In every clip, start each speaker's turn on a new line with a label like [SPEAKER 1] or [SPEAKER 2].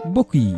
[SPEAKER 1] mbokk yi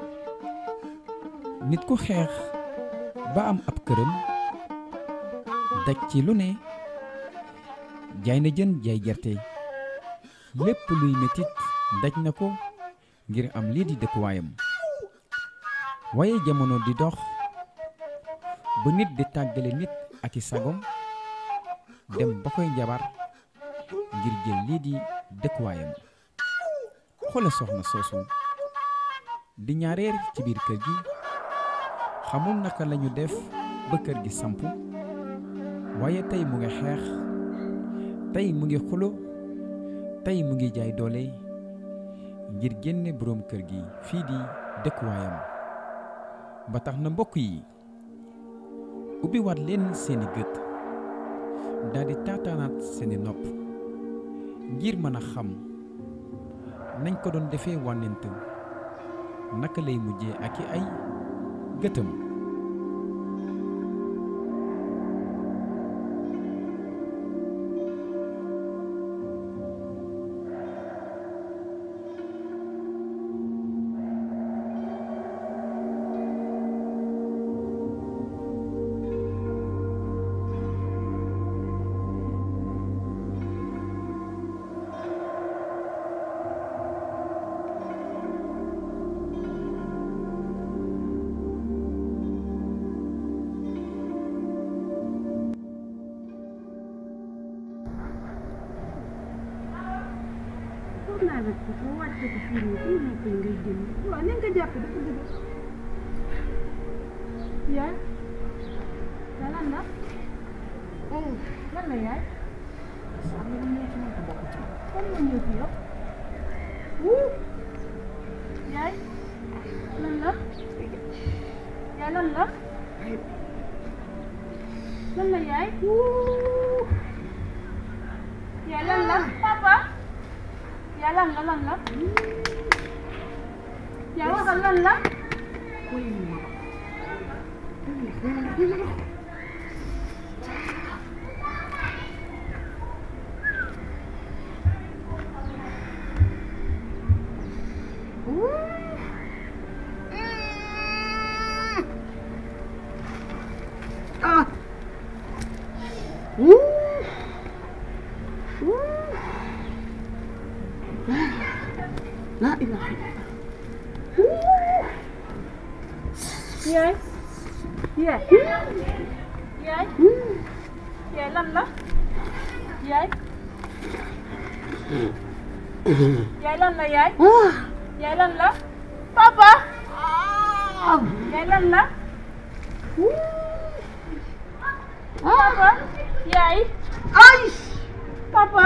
[SPEAKER 1] nit ku xeex ba am ab këram daj ci lu ne jaay na jën jaay gerte lépp luy metit daj na ko ngir am lii di dëkkuwaayam waaye jamono di dox ba nit di tàggale nit ak i sagom dem ba koy njabar ngir jël lii di dëkkuwaayam xoola soxna soosu di ñaareer ci biir kër gi xamul naka lañu def ba kër gi samp waaye tey mu ngi xeex tey mu ngi xulo tey mu ngi jaay doole ngir génne boroom kër gi fii di dëkkuwaayam ba tax na mbokk yi ubbi waat leen seeni gët daldi taataanaat seeni nopp ngir mën a xam nañ ko doon defee wànnent naka lay mujjee ak i ay gëtëm
[SPEAKER 2] foog naa nag boo wàccee ko fii nii fii nekk ngay jënd waaw nañ ko jàpp dafa dëgg yaay yaa lan la lan la yaay am na lu ñëw ci man ko bokk ci kan moo ñëw ci yow wuu yaay lan la yaay lan la lan la yaay wuu yaay lan la papa yaa lan la lan la yaa waxal lan la
[SPEAKER 3] La ilaha
[SPEAKER 2] yaay yaay yaay yaay lan la yaay yaay lan la yaay yaay lan la papa yaay lan la papa yaay
[SPEAKER 3] Ay!
[SPEAKER 2] papa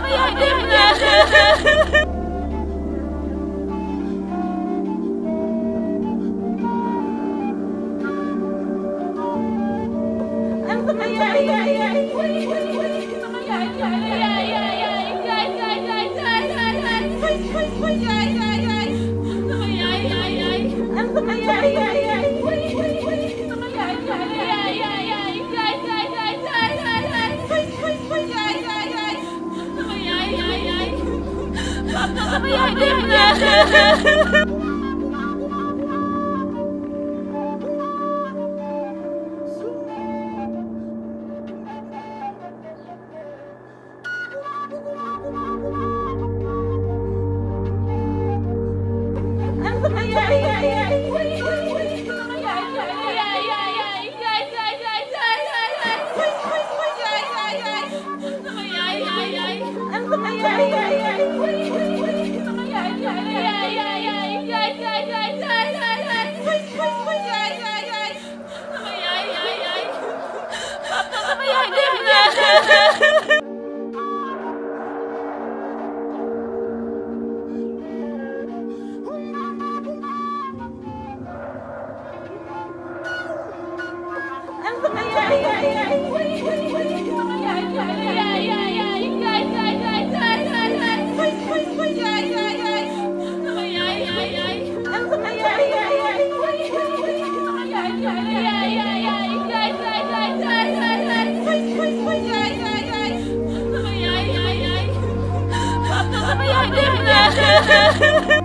[SPEAKER 2] sama yaay dem na sama yaay yaay yaay sama yaay yaay yaay yaay yaay yaay yaay yaay yaay yaay yaay yaay yaay sama yaay yaay yaay sama yaay yaay yaay sama yaay yaay yaay yaay yaay yaay yaay yaay yaay yaay yaay yaay yaay sama yaay yaay yaay papa sama yaay dem na sama yaay yaay yaay sama yaay yaay yaay yaay yaay yaay yaay yaay yaay yaay yaay yaay sama yaay yaay yaay sama yaay yaay yaay sama yaay yaay yaay yaay yaay yaay yaay yaay yaay yaay yaay yaay yaay sama yaay yaay yaay papa sama yaay dem na sama yaay yaay yaay sama yaay yaay yaay yaay yaay yaay yaay yaay yaay yaay yaay yaay yaay sama yaay yaay yaay sama yaay yaay yaay sama yaay yaay yaay yaay yaay yaay yaay yaay yaay yaay yaay yaay yaay sama yaay yaay yaay papa sama yaay dem na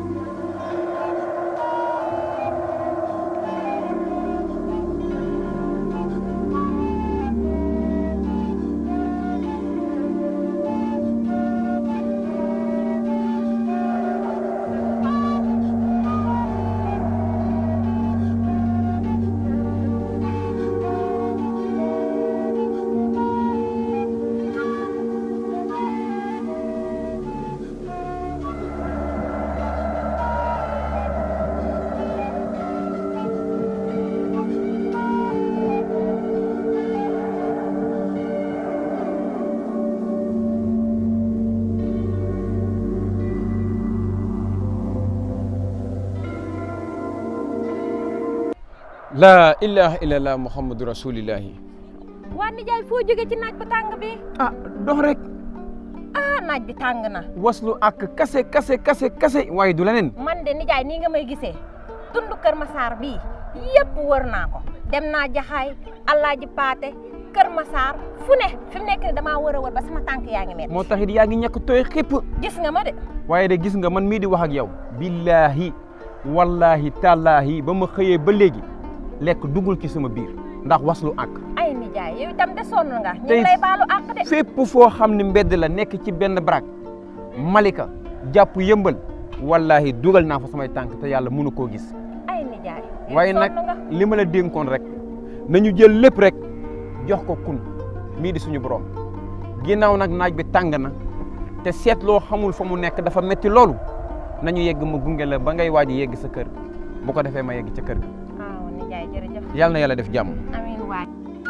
[SPEAKER 4] laa ilaha illallah muhammadu rasulillahi
[SPEAKER 5] waa nijaay foo jóge ci naaj bu tàng bi
[SPEAKER 4] ah dox rek
[SPEAKER 5] ah naaj bi tàng na
[SPEAKER 4] waslu ak kase kase kase kase waaye du leneen
[SPEAKER 5] man de nijaay nii nga may gisee tund Kër Masaar bii yëpp wër naa ko dem naa jaxaay Alaaji Paate Kër Masaar fu ne fi mu nekk ni damaa wër a wër ba sama tànk yaa ngi mel
[SPEAKER 4] moo taxit yaa ngi ñàkk tooy xépp
[SPEAKER 5] gis nga ma de
[SPEAKER 4] waaye de gis nga man mii di wax ak yow billaahi wallaahi tallaahi ba ma xëyee ba léegi lekk duggul ci sama biir ndax waslu ak
[SPEAKER 5] ay nijaay yow itam de sonn nga ñu
[SPEAKER 4] Tey-
[SPEAKER 5] ngi lay baalu àq de
[SPEAKER 4] fépp foo xam ne mbedd la nekk ci benn baraak malika jàpp yëmbal wallaahi dugal naa fa samay tànk te yàlla mënu koo gis
[SPEAKER 5] ay nijaay yow
[SPEAKER 4] waaye nag
[SPEAKER 5] sonn nga
[SPEAKER 4] li ma la dénkoon rek nañu jël lépp rek jox ko kun mii di suñu borom ginnaaw nag naaj bi tàng na te seet loo xamul fa mu nekk dafa metti loolu nañu yegg ma gunge la ba ngay waaj a yegg sa kër bu ko defee ma yegg ca kër ga
[SPEAKER 5] waaw nijaay jërëjëf
[SPEAKER 4] yàlla na yàlla def jàmm
[SPEAKER 5] amiin waay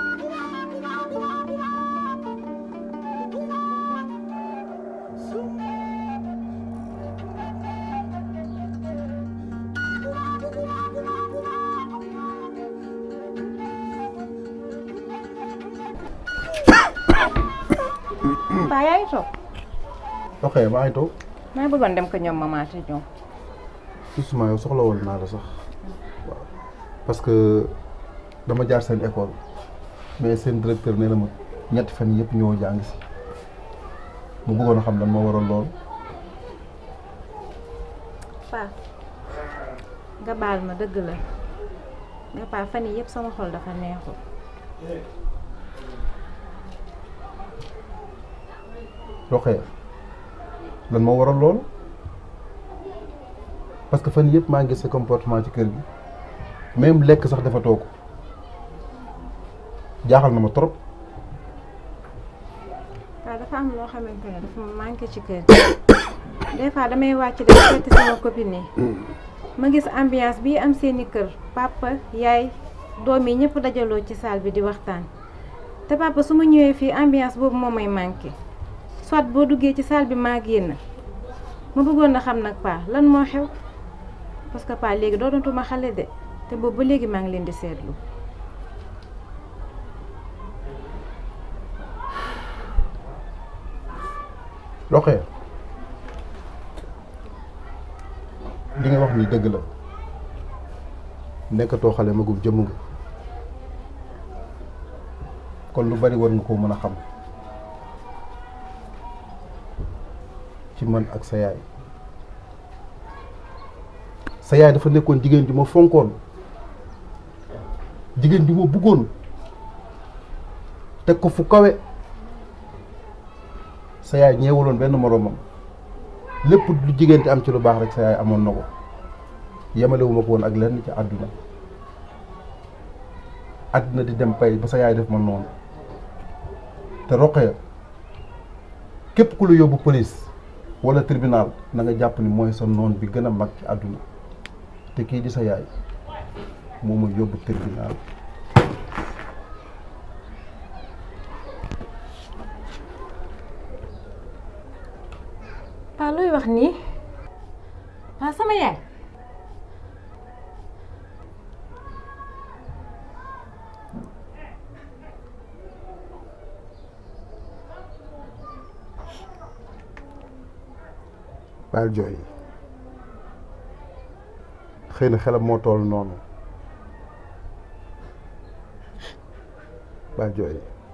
[SPEAKER 5] Paa yaa ngi toog
[SPEAKER 3] ok maa ngi toog
[SPEAKER 5] maa ngi bëggoon dem ko ñoom maman te ñoom
[SPEAKER 3] justement yow soxla woon naa la sax waaw parce que dama jaar seen école mais seen directeur nee na ma ñetti fan yëpp ñoo jàng si mu bëggoon a xam lan moo waral lool
[SPEAKER 5] paa nga baal ma dëgg la nga paa fan yii yëpp sama xol dafa neexul
[SPEAKER 3] Rokhaya lan moo waral lool parce que fan yëpp maa ngi gis sa comportement ci kër gi même lekk sax dafa toog jaaxal na ma trop
[SPEAKER 5] waaw dafa am loo xamante ne dafa ma manqué ci kër des fois damay wàcc dem seeti sama copine yi ma gis ambiance bii am seeni kër papa yaay doom yi ñëpp dajaloo ci salle bi di waxtaan te papa su ma ñëwee fii ambiance boobu moo may manqué soit boo duggee ci salle bi maa génn ma bëggoon na xam nag paa lan moo xew parce que paa léegi doonatuma xale de te boobu ba léegi maa ngi leen di seetlu
[SPEAKER 3] Rokhaya li nga wax ni dëgg la nekkatoo xale magum jëmm nga kon lu bari war nga koo mën a xam ci man ak sa yaay sa yaay dafa nekkoon jigéen ju ma fonkoon jigéen ju ma bëggoon teg ko fu kawe sa yaay ñeewuloon benn moroomam lépp lu jigéen te am ci lu baax rek sa yaay amoon na ko yemalewuma ko woon ak lenn ci àdduna àdduna di dem pay ba sa yaay def ma noonu te Rokhaya képp ku la yóbbu police walla tribunal na nga jàpp ni mooy sa noon bi gën a mag ci àdduna te kii di sa yaay moo ma yóbbu tribunal
[SPEAKER 5] paa looy wax nii paa sama yaay
[SPEAKER 3] bàyyil jooy xëy na xelam moo toll noonu bàyyil jooy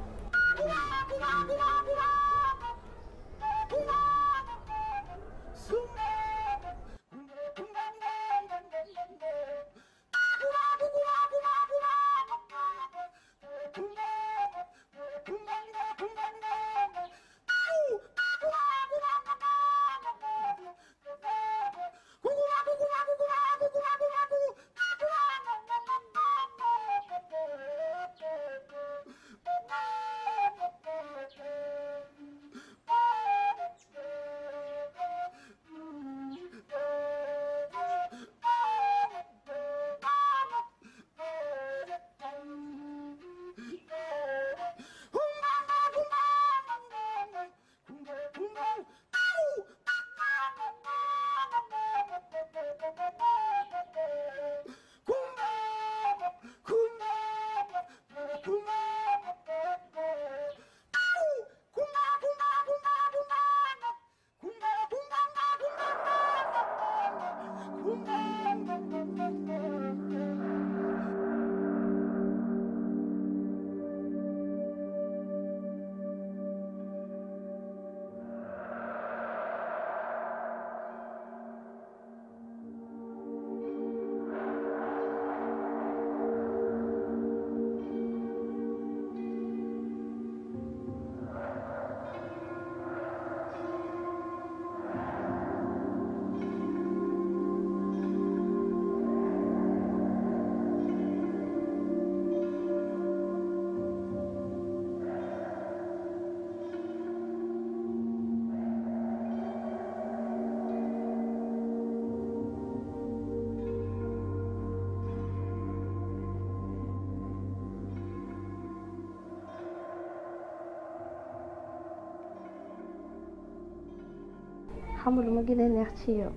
[SPEAKER 6] xam nga lu ma gën a neex ci yow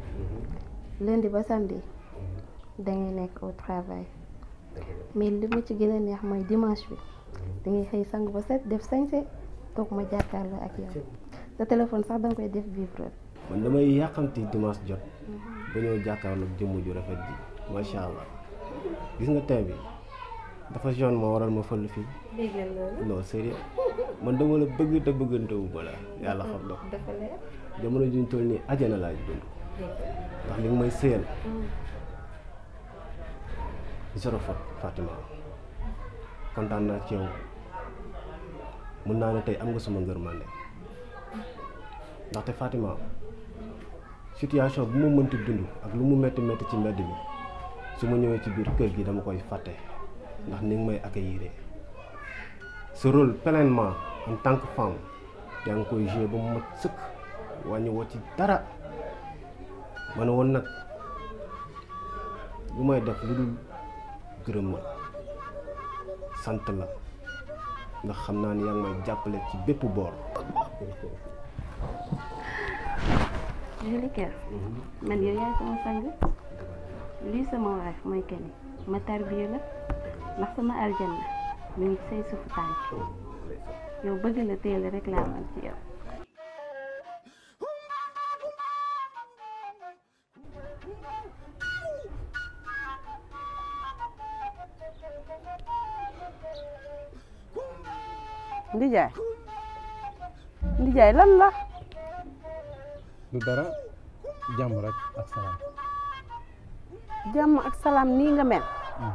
[SPEAKER 6] lundi ba samedi dangay nekk au travail mais li ma ci gën a neex mooy dimanche bi dangay xëy sangu ba set def sañse toog ma jàkkaarloo ak yow sa téléphone sax danga koy def vibreur
[SPEAKER 7] man damay yàqamti dimanche jot ba ñëw jàkkaarloog jëmm ju rafet ji macha allah gis nga tey bi dafa jaune moo waral ma fël fii non sérieux man dama la bëgg te bëggantewu ba la yàlla xam na ko
[SPEAKER 6] dafa leer
[SPEAKER 7] jamono juñ toll nii ajana laaj dund ndax li nga may sëyal zéro faute Fatima kontaan naa ci yow mun naa ne tey am nga suma ngërmande ndaxte Fatima situation bu ma mënti dund ak lu mu metti metti ci mbedd mi su ma ñëwee ci biir kër gi dama koy fàtte ndax ni nga may accueillir sa rôle pleinement en tant que femme yaa ngi koy joué ba mu mat sëkk wàññi woo ci dara ma ne woon nag lu may def lu dul gërëm ma sant la ndax xam naa ni yaa ngi may jàppale ci bépp boor
[SPEAKER 6] Jalika man yow yaay sama sang lii sama waay mooy keni ma tarbiya la ndax sama aljanna mi ngi say suufu tànk yow bëgg la teel rek laa man ci yow
[SPEAKER 8] ndijaay ndijaay lan la
[SPEAKER 4] du dara jàmm rek ak salaam
[SPEAKER 8] jàmm ak salaam nii nga mel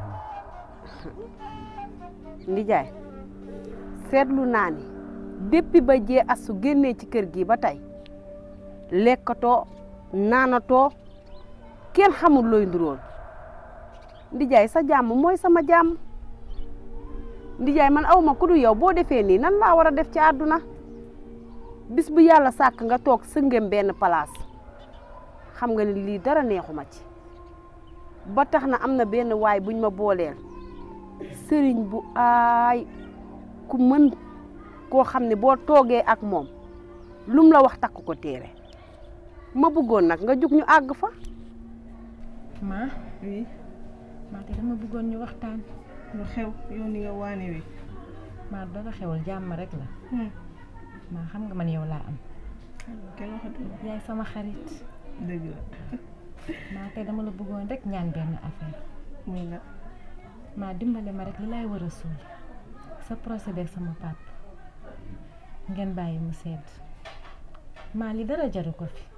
[SPEAKER 8] ndijaay seetlu naa ni depuis ba jee asu génnee ci kër gi ba tey lekkatoo naanatoo kenn xamul looy ndurool ndijaay sa jàmm mooy sama jàmm ndijaay man awma ku du yow boo defee nii nan laa war a def ci àdduna bis bu yàlla sàkk nga toog sëngem benn place xam nga ni lii dara neexuma ci ba tax na am na benn waay buñ ma booleel sëriñ bu aay ku mën koo xam ne boo toogee ak moom lum la wax takk ko téere ma bëggoon nag nga jug ñu àgg fa
[SPEAKER 2] ma oui maa te dama bëggoon ñu waxtaan lu xew yow ni nga waane wi maa dara xewal jàmm rek la maa xam nga man yow laa am
[SPEAKER 9] kenn waxatul
[SPEAKER 2] yaay sama xarit
[SPEAKER 9] dëgg la
[SPEAKER 2] maa te dama la bëggoon rek ñaan benn affaire
[SPEAKER 9] muy la
[SPEAKER 2] maa dimbale ma rek li laay war a suul sa procès beeg sama pap ngeen bàyyi mu sedd maa li dara jaru ko fi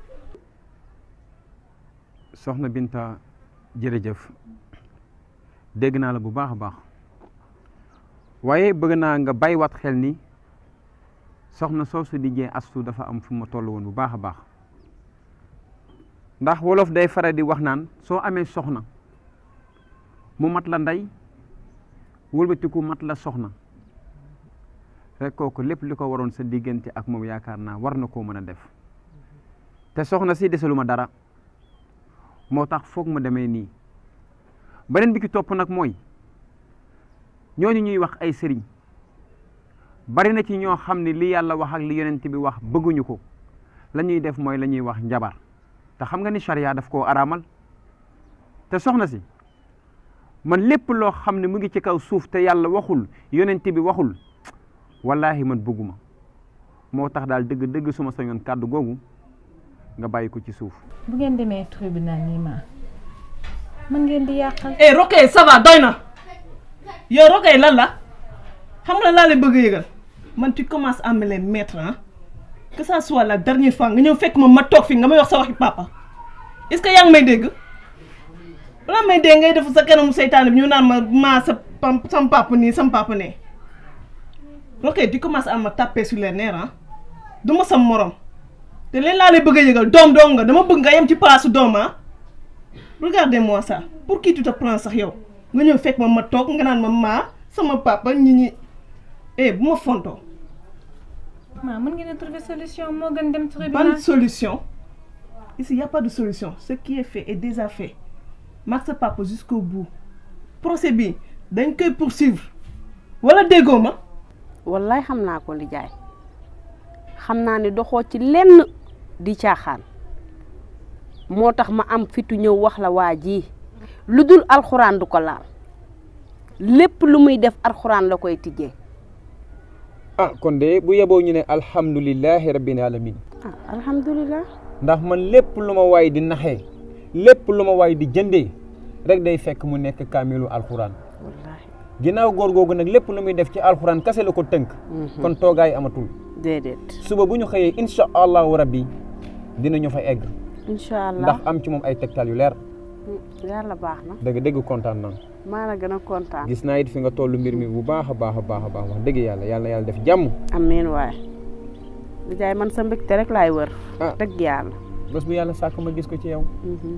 [SPEAKER 4] soxna Binta jërëjëf dégg naa la bu baax a baax waaye bëgg naa nga bàyyiwaat xel ni soxna soosu di jee astu dafa am fu ma toll woon bu baax a baax ndax wolof day faral di wax naan soo amee soxna mu mat la ndey wëlbatiku mat la soxna rek kooku lépp li ko waroon sa diggante ak moom yaakaar naa war na koo mën a def te soxna si desalu ma dara moo tax foog mu demee nii beneen bi ki topp nag mooy ñooñu ñuy wax ay sëriñ bari na ci ñoo xam ne li yàlla wax ak li yonent bi wax bëgguñu ko la ñuy def mooy la ñuy wax njabar te xam nga ni charia daf koo araamal te soxna si man lépp loo xam ne mu ngi ci kaw suuf te yàlla waxul yonent bi waxul wallaahi man bëgguma moo tax daal dëgg dëgg suma sañoon kàddu googu nga bàyyi ko ci suuf
[SPEAKER 2] bu ngeen demee tribunal nii ma mën ngeen di yàqal
[SPEAKER 9] eh Rokhaya ça va doy na yow Rokhaya lan la xam nga laa lay bëgg a yëgal man tu commences à me les mettre ah que ça soit la dernière fois nga ñëw fekk ma ma toog fi nga may wax sa waxi papa est-ce que yaa ngi may dégg balaa may dégg ngay def sa kanamu seytaane bi ñu naan ma maa sa pam sam papa nii sam papa nee Rokhaya tu commences à me taper sur les nerfs ah du ma sam morom te leen laa lay bëgg a yëgal doom doom nga dama bëgg nga yem ci place doom ah regardez-moi ça pour qui tu te prends sax yow nga ñëw fekk ma ma toog nga naan ma maa sama papa ñi ñi eh bu ma fontoo
[SPEAKER 2] maa mën ngeen a trouver solution moo gën dem tribunal
[SPEAKER 9] ban solution ici y a pas de solution ce qui est fait est déjà fait mag sa papa jusqu'au bout procès bi dañ koy poursuivre wala déggoo ma
[SPEAKER 8] wallaay xam naa ko li jaay xam naa ne doxoo ci lenn di caaxaan moo tax ma am fitu ñëw wax la waa ji lu dul alxuraan du ko laal lépp lu muy def alxuraan la koy tijjee
[SPEAKER 4] ah kon de bu yeboo ñu ne alhamdulilahi rabbil alamin
[SPEAKER 8] ah alhamdulilah
[SPEAKER 4] ndax man lépp lu ma waay di naxee lépp lu ma waay di jëndee rek day fekk mu nekk kaamilu alxuraan
[SPEAKER 8] wallaahi
[SPEAKER 4] ginnaaw góor googu nag lépp lu muy def ci alxuraan kase la ko tënk kon toogaay amatul
[SPEAKER 8] déedéet
[SPEAKER 4] suba bu ñu xëyee incha allahu rabbi dinañu fa egg
[SPEAKER 8] incha allah
[SPEAKER 4] ndax am ci moom ay tegtal yu leer
[SPEAKER 8] yàlla baax na
[SPEAKER 4] dëgg dëgg kontaan naa
[SPEAKER 8] maa la gën a kontaan
[SPEAKER 4] gis naa it fi nga toll mbir mi bu baax a baax a baax a baax wax dëgg yàlla yàlla na yàlla def jàmm
[SPEAKER 8] amiin waay li jaay man sa mbégte rek laay wër
[SPEAKER 4] ah
[SPEAKER 8] dëgg yàlla
[SPEAKER 4] bés bu yàlla sàkk ma gis ko ci yow
[SPEAKER 8] Mhm.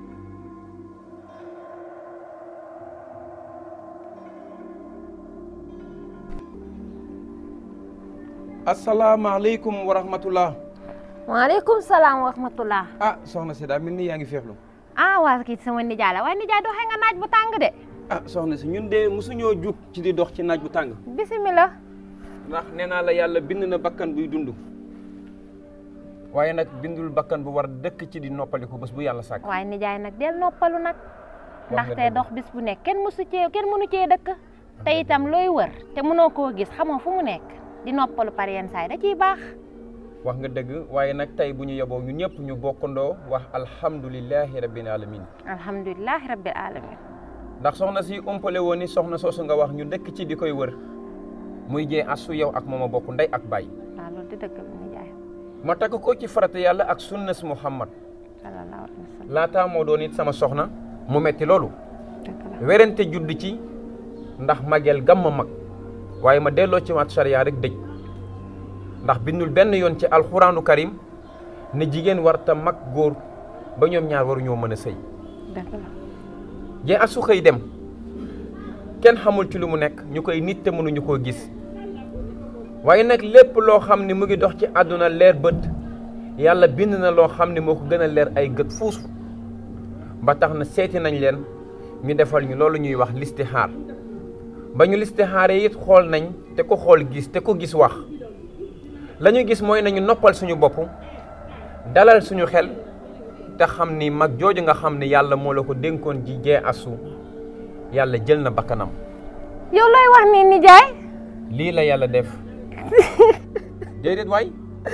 [SPEAKER 4] asalaamaaleykum wa rahmatullah
[SPEAKER 10] waaleykum salaam wa rahmatullah
[SPEAKER 4] ah soxna si daa mel ni yaa ngi feexlu
[SPEAKER 10] ah waa kii sama nijaay la waaye nijaay doxee nga naaj bu tàng de
[SPEAKER 4] ah soxna si ñun de mosuñoo jug ci di dox ci naaj bu tàng
[SPEAKER 10] bisimila
[SPEAKER 4] ndax nee naa la yàlla bind na bakkan buy dund waaye nag bindul bakkan bu war dëkk ci di noppaliku bés bu yàlla sàkk
[SPEAKER 10] waaye nijaay nag del noppalu nag
[SPEAKER 4] nga
[SPEAKER 10] ndaxte
[SPEAKER 4] dëgg.
[SPEAKER 10] dox bis bu nekk kenn mësu cee kenn mënu cee dëkk te itam looy wër te mënoo koo gis xamoo fu mu nekk di noppalu par yenn saay da ciy baax
[SPEAKER 4] wax nga dëgg waaye nag tey bu ñu yeboo ñu ñëpp ñu bokkandoo wax alhamdulilahi rabbil alamin
[SPEAKER 10] alhamdulilahi rabbil alamin
[SPEAKER 4] ndax soxna si umpale woon ni soxna soosu nga wax ñu dëkk ci di koy wër muy jee asu yow ak mooma bokk ndey ak baay
[SPEAKER 10] waaw loolu di dëgg bi nijaay
[SPEAKER 4] ma takk ko ci farata yàlla ak sunnas muhammad
[SPEAKER 10] sallallahu alayhi wa sallam
[SPEAKER 4] laataa moo doon it sama soxna mu metti loolu
[SPEAKER 10] dëgg la
[SPEAKER 4] werante judd ci ndax mageel gam ma mag waaye ma delloo ci waat sariya rek dëj ndax bindul benn yoon ci alxuraanu karim ne jigéen warta mag góor ba ñoom ñaar waruñoo mën a sëy
[SPEAKER 10] dëgg la
[SPEAKER 4] jee asu xëy dem kenn xamul ci lu mu nekk ñu koy nit te mënuñu koo gis waaye nag lépp loo xam ne mu ngi dox ci àdduna leer bët yàlla bind na loo xam ne moo ko gën a leer ay gët fuus ba tax na seeti nañ leen ñu defal ñu loolu ñuy wax listixaar ba ñu listixaaree it xool nañ te ko xool gis te ko gis wax la ñu gis mooy nañu noppal suñu bopp dalal suñu xel te xam ni mag jooju nga xam ne yàlla moo la ko dénkoon ji jee asu yàlla jël na bakkanam
[SPEAKER 10] yow looy wax ni nijaay
[SPEAKER 4] lii la yàlla def déedéet waay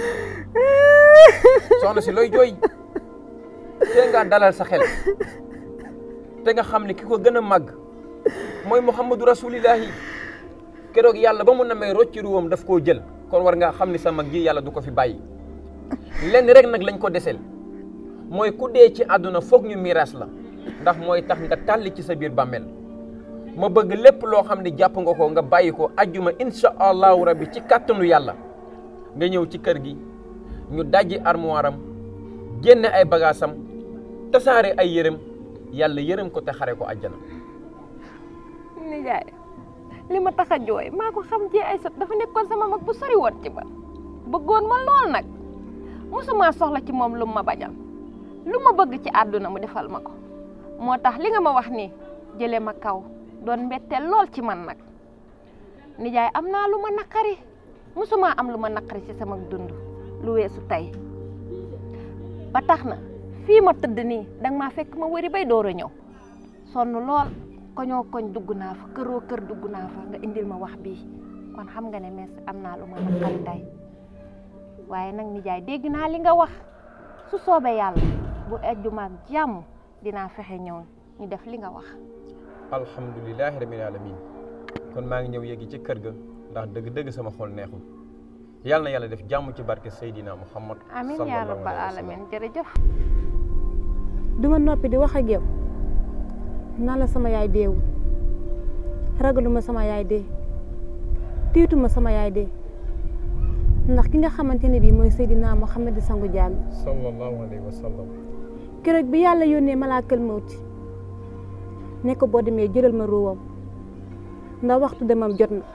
[SPEAKER 4] soxna si looy jooy te nga dalal sa xel te nga xam ne ki ko gën a màgg mooy muhammadu rasulillahi keroog yàlla ba mu namee rocci ruwam daf koo jël kon war nga xam ni sa mag ji yàlla du ko fi bàyyi lenn rek nag lañ ko desel mooy ku dee ci àdduna foog ñu miiras la ndax mooy tax nga tàlli ci sa biir bàmmeel ma bëgg lépp loo xam ne jàpp nga ko nga bàyyi ko ajjuma insha allahu rabbi ci kàttanu yàlla nga ñëw ci kër gi ñu dajji armoire am génne ay bagaasam tasaare ay yërëm yàlla yërëm ko te xare ko àjjana
[SPEAKER 10] nijaay li ma tax a jooy maa ko xam ci ay sot dafa nekkoon sama mag bu sori woon ci ba bëggoon ma lool nag mosuma soxla ci moom lu ma bañal lu ma bëgg ci àdduna mu defal ma ko moo tax li nga ma wax nii jële ma kaw doon mbetteel lool ci man nag nijaay am naa lu ma naqari mosuma am lu ma naqari ci sama dund lu weesu tey ba tax na fii ma tëdd nii danga maa fekk ma wëri bay door a ñëw sonn lool koñoo koñ dugg naa fa këroo kër dugg naa fa nga indil ma wax bii kon xam nga ne mes am naa lu ma naqari tey waaye nag nijaay dégg naa li nga wax su soobee yàlla bu ejjuma ak jàmm dinaa fexe ñëw ñu def li nga wax
[SPEAKER 4] alhamdulilahi rabbil alamin kon maa ngi ñëw yéegi ci kër ga ndax dëgg-dëgg sama xol neexul yàlla na yàlla def jàmm ci barke Seydina Muhammad
[SPEAKER 10] amin yaa
[SPEAKER 4] sallallahu
[SPEAKER 10] rabbal
[SPEAKER 4] alayhi wa sallam.
[SPEAKER 10] alamin jërëjëf
[SPEAKER 2] duma noppi di wax ak yow nan la sama yaay deewul ragaluma sama yaay dee tiituma sama yaay dee ndax ki nga xamante ne bii mooy Seydina Muhammad di sangu jaam yi
[SPEAKER 4] sallallahu alayhi wa sallam
[SPEAKER 2] keroog bi yàlla yónnee malaakal mawti ne ko boo demee jëlal ma ruwam ndax waxtu demam jot na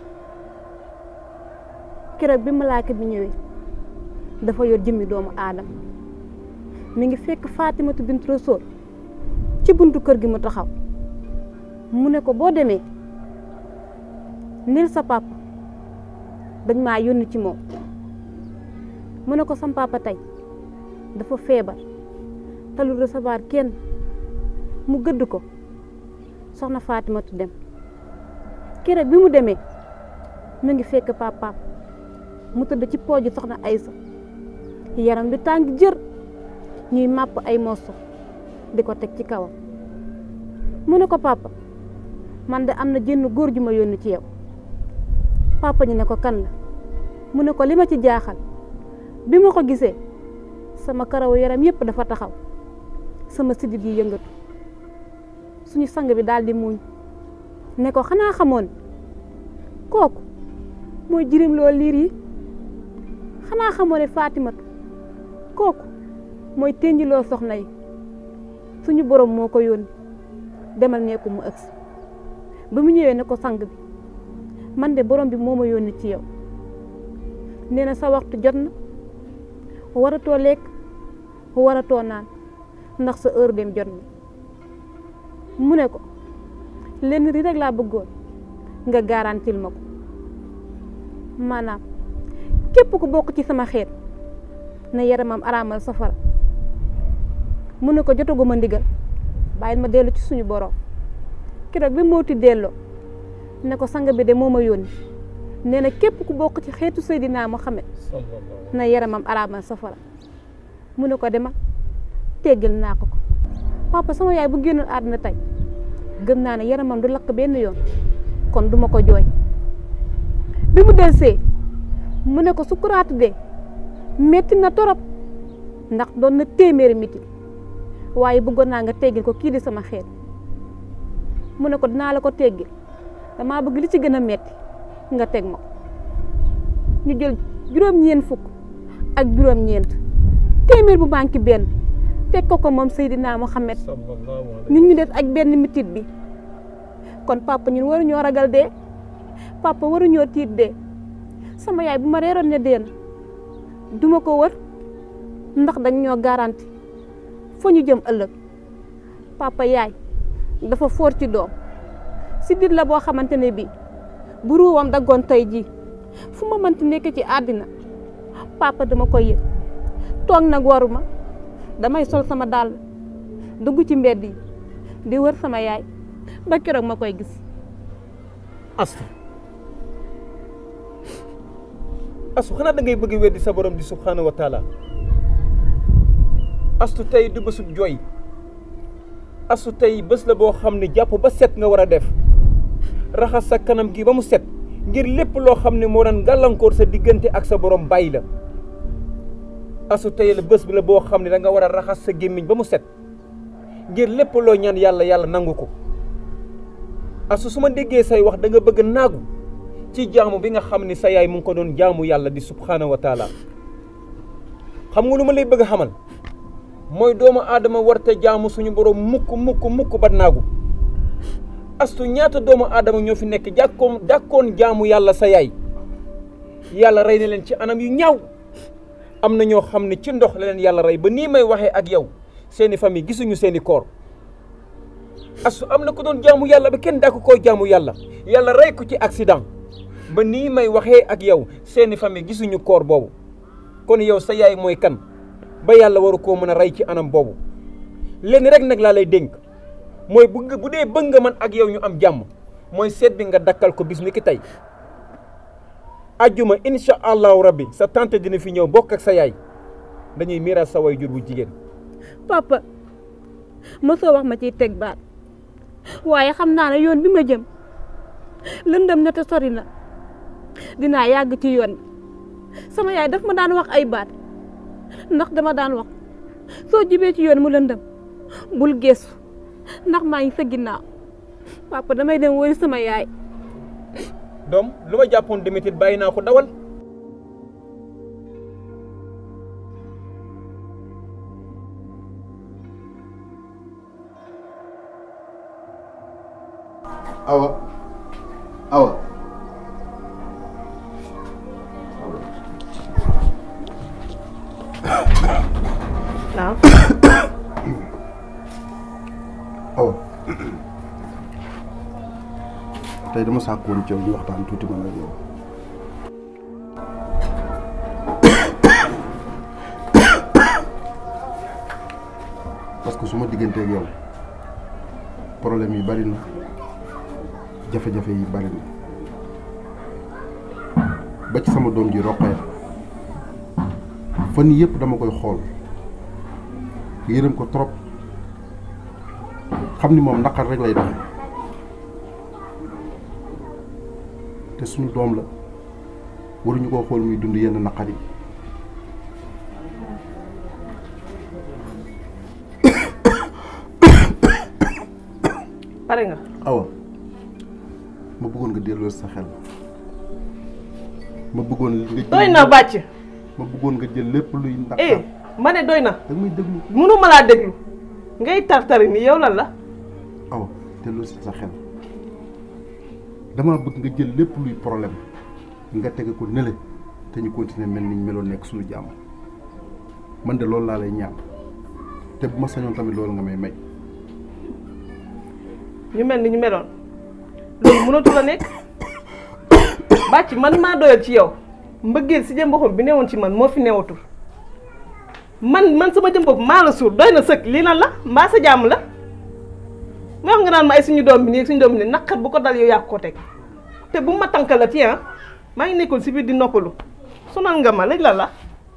[SPEAKER 2] keroog bi malaaka bi ñëwee dafa yor jëmmi doomu aadama mi ngi fekk Fatimatu bint Rasul ci buntu kër gi mu taxaw mu ne ko boo demee nil sa papa dañ maa yónni ci moom mu ne ko sam papa tey dafa feebar te lu recevoir kenn mu gëdd ko soxna Fatimatu dem keroog bi mu demee mu ngi fekk papaam mu tëdd ci pooju soxna Aysa yaram bi tàng jër ñuy màpp ay morso di ko teg ci kawam mu ne ko papa man de am na jënn góor ju ma yónni ci yow papa ñu ne ko kan la mu ne ko li ma ci jaaxal bi ma ko gisee sama karawu yaram yépp dafa taxaw sama sidit yi yëngatu suñu sang bi daal di muuñ ne ko xanaa xamoon kooku mooy jirim loo liir yi xanaa xamoo ne Fatimatu kooku mooy tenjiloo soxna yi suñu borom moo ko yónni demal ne ko mu ëgsi ba mu ñëwee ne ko sang bi man de borom bi moo ma yónni ci yow nee na sa waxtu jot na waratoo lekk waratoo naan ndax sa heure dem jot na mu ne ko lenn ri rek laa bëggoon nga garantil ma ko maanaam képp ku bokk ci sama xeet na yaramam araamal safara mu ne ko jotaguma ndigal bàyyil ma dellu ci suñu borom keroog bi mooti delloo ne ko sang bi de moo ma yónni nee na képp ku bokk ci xeetu Seydina Muhammad na yaramam araamal safara mu ne ko dema teggal naa ko ko papa sama yaay bu génnoon àdduna tey gëm naa ne yaramam du lakk benn yoon kon duma ko jooy bi mu delsee mu ne ko sukuraatu de metti na torop ndax doon na téeméeri miti waaye bëggoon naa nga teggil ko kii di sama xeet mu ne ko dinaa la ko teggil damaa bëgg li ci gën a metti nga teg ma ko ñu jël juróom-ñeent fukk ak juróom-ñeent téeméer bu manqué benn teg ko ko moom Seydina Muhammad ñun ñu des ak benn mitit bi kon papa ñun waruñoo ragal dee papa waruñoo tiit dee sama yaay bu ma reeroon ne dee na duma ko wër ndax dañ ñoo garanti fa ñu jëm ëllëg papa yaay dafa foor ci doom si dit la boo xamante ne bii bu ruuwam daggoon tey jii fu ma mënti nekk ci àddina papa dama koy yëg toog nag waruma damay sol sama dàll dugg ci mbedd yi di wër sama yaay ba keroog ma koy gis
[SPEAKER 4] astu astu xanaa da ngay bëgg weddi sa borom di subhanahu wa taala astu tey du bésub jooy astu tey bés la boo xam ne jàpp ba set nga war a def raxas sa kanam gi ba mu set ngir lépp loo xam ne moo daan gàllankoor sa diggante ak sa borom bàyyi la astu tey la bés bi la boo xam ne da nga war a raxas sa gémmiñ ba mu set ngir lépp loo ñaan yàlla yàlla nangu ko astu su ma déggee say wax da nga bëgg naagu ci jaamu bi nga xam ne sa yaay mu ngi ko doon jaamu yàlla di subhanahu wa taala xam nga lu ma lay bëgg a xamal mooy doomu aadama warta jaamu suñu borom mukk mukk mukk ba naagu astu ñaata doomu aadama ñoo fi nekk jàkkoon jàkkoon jaamu yàlla sa yaay yàlla rey na leen ci anam yu ñaaw am na ñoo xam ne ci ndox la leen yàlla rey ba nii may waxee ak yow seeni famille gisuñu seeni koor astu am na ko doon jaamu yàlla ba kenn dàkk koo jaamu yàlla yàlla rey ko ci accident ba nii may waxee ak yow seeni famille gisuñu koor boobu kon yow sa yaay mooy kan ba yàlla waru koo mën a rey ci anam boobu lenn rek nag laa lay dénk mooy bu bu dee bëgg nga man ak yow ñu am jàmm mooy seet bi nga dakkal ko bis ni ki tey ajjuma incha allahu rabbi sa tante dina fi ñëw bokk ak sa yaay dañuy miiral sa way jur bu jigéen
[SPEAKER 2] papa mosoo wax ma ciy teg baat waaye xam naa ne yoon bi ma jëm lëndëm na te sori na dinaa yàgg ci yoon bi sama yaay daf ma daan wax ay baat ndax dama daan wax soo jibee ci yoon mu lëndëm bul geesu ndax maa ngi sa ginnaaw papa damay dem woy sama yaay
[SPEAKER 4] doom lu ma jàppoon demitit bàyyi naa ko dawal
[SPEAKER 3] awa awa
[SPEAKER 9] waaw
[SPEAKER 3] awa tey dama sàkkoon ci yow ñu waxtaan tuuti man ak yow parce que su ma digganteeg yow problème yi bari na jafe-jafe yi bari na ba ci sama doom ji roqee fan yii yëpp dama koy xool yërëm ko trop xam ni moom naqar rek lay doxe te suñu doom la waruñu koo xool muy dund yenn naqar yi
[SPEAKER 9] pare nga
[SPEAKER 3] awa ma bëggoon nga delloo sa xel ma bëggoon nga jël
[SPEAKER 9] doy na bàcc
[SPEAKER 3] ma bëggoon nga jël lépp luy naqar
[SPEAKER 9] eh ma ne doy na
[SPEAKER 3] da may déglu
[SPEAKER 9] mënu ma laa déglu ngay tartari ni yow lan la
[SPEAKER 3] awa delloo si sa xel dama bëgg nga jël lépp luy problème nga tege ko nële te ñu continuer mel ni ñu meloon nekk suñu jàmm man de loolu laa lay ñaan te bu ma sañoon tamit loolu nga may may
[SPEAKER 9] ñu mel ni ñu meloon loolu mënatu la nekk bàcc man maa doyal ci yow mbëggeel si jëm boppam bi newoon ci man moo fi newatul man man sama jëm bopp maa la suur doy na sëkk lii lan la mbaa sa jàmm la ma wax nga naan ma ay suñu doom bi nii suñu doom bi nii naqar bu ko dal yow yaa ko teg te bu ma tànkala ti ah maa ngi nekkoon si biir di noppalu sonal nga ma léegi la la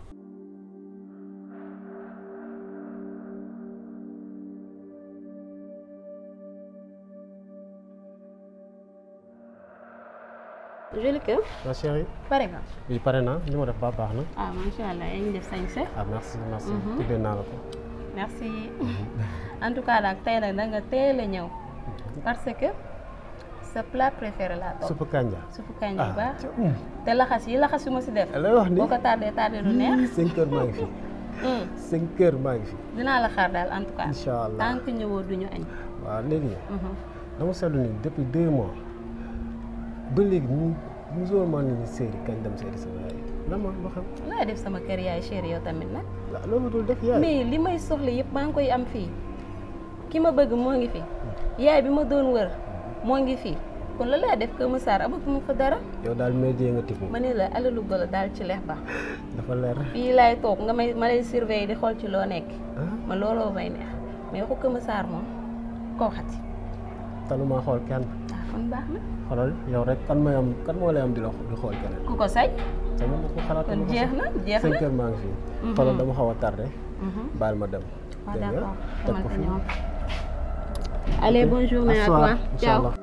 [SPEAKER 6] Jolique
[SPEAKER 7] ma chérie
[SPEAKER 6] pare nga
[SPEAKER 7] bi pare naa li ma def ba baax na
[SPEAKER 6] ah macha allah yaa ngi def sañse
[SPEAKER 7] ah merci merci
[SPEAKER 6] Mhm.
[SPEAKER 7] tuddee naa la ko
[SPEAKER 6] merci en tout cas daal tey nag da nga teel a ñëw parce que sa plat préféré laa toog
[SPEAKER 7] suppu kanja
[SPEAKER 6] suppu kanja
[SPEAKER 7] ah
[SPEAKER 6] bu baax
[SPEAKER 7] ca um
[SPEAKER 6] te laxas yi laxas yu ma si def
[SPEAKER 7] lay wax ni
[SPEAKER 6] boo ko tardé tardé du neex
[SPEAKER 7] cinq heures maa ngi fi
[SPEAKER 6] Hmm,
[SPEAKER 7] cinq heures maa ngi fi
[SPEAKER 6] dinaa la xaar daal en tout cas
[SPEAKER 7] incha allah
[SPEAKER 6] tant que ñëwoo duñu añ
[SPEAKER 7] waaw léegi
[SPEAKER 6] Mhm.
[SPEAKER 7] dama seetlu ni depuis deux mois ba léegi mu musul maa nit ñi séeri kañ dem séeri sama yaay la ma loo xam
[SPEAKER 6] looy def sama kër yaay chéri yow tamit nag
[SPEAKER 7] waaw loolu dul def yaay
[SPEAKER 6] mais li may soxla yëpp maa ngi koy am fii ki ma bëgg moo ngi fi yaay bi ma doon wër moo ngi fi kon la lay def Kër Massar amatuma fa dara
[SPEAKER 7] yow daal métier nga tibb
[SPEAKER 6] ma ne la alalu golo daal ci lex ba
[SPEAKER 7] dafa leer
[SPEAKER 6] fii laay toog nga may ma lay surveiller di xool ci loo nekk
[SPEAKER 7] ah
[SPEAKER 6] ma looloo may neex mais waxu Kër Massar moom koo xati
[SPEAKER 7] taluma xool kenn
[SPEAKER 6] ah kon baax na
[SPEAKER 7] xoolal yow rek kan may am kan moo lay am di la di xool keneen
[SPEAKER 6] ku ko sañ
[SPEAKER 7] sama ma ko xalaat
[SPEAKER 6] kon jeex na jeex
[SPEAKER 7] cinq
[SPEAKER 6] na
[SPEAKER 7] heures maa ngi fi
[SPEAKER 6] Mhm.
[SPEAKER 7] xoolal dama xaw a tardé
[SPEAKER 6] Mhm.
[SPEAKER 7] baal ma dem
[SPEAKER 6] waaw
[SPEAKER 7] dégg nga
[SPEAKER 6] d'accord
[SPEAKER 7] teg ko
[SPEAKER 6] xamante
[SPEAKER 7] fi
[SPEAKER 6] ñoom allez bonne journée à
[SPEAKER 7] soir,
[SPEAKER 6] toi
[SPEAKER 7] incha
[SPEAKER 6] ciao
[SPEAKER 7] allah.